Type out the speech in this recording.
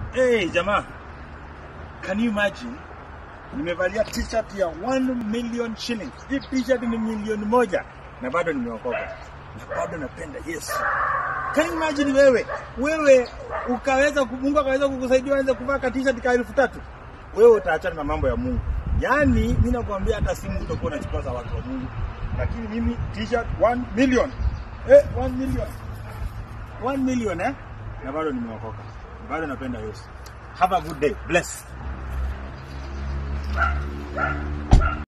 Hey, jamaa. Can you imagine? Nimevalia t-shirt ya 1 million shillings. Hii t-shirt ni milioni moja na bado nimeokoka. Na bado napenda Yesu. Can you imagine wewe? Wewe ukaweza Mungu akaweza kukusaidia uanze kuvaa ka t-shirt ka elfu tatu. Wewe utaachana na mambo ya Mungu. Yaani mimi nakwambia hata simu utakuwa unachukua za watu wa Mungu. Lakini mimi t-shirt 1 million. Eh, 1 million. 1 million eh? Na bado nimeokoka. Bado napenda Yesu. Have a good day. Bless.